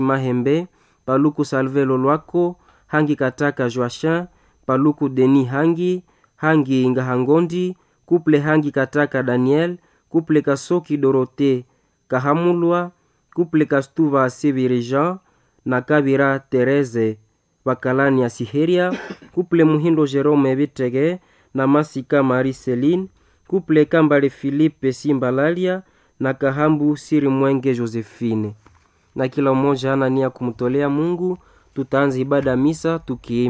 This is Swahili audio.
mahembe paluku salvelo lwako hangi kataka joachin paluku deni hangi hangi ngahangondi kuple hangi kataka daniel kuple kasoki dorote kahamulwa kuple kastuva sibiri jean na kabira tereze bakalani ya siheria kuple muhindo jerome bitege na masika mari celine kuple kambale filipe simbalalia na kahambu siri mwenge josephine na kila mmoja ana nia kumtolea mungu tutaanza ibada misa tukiimba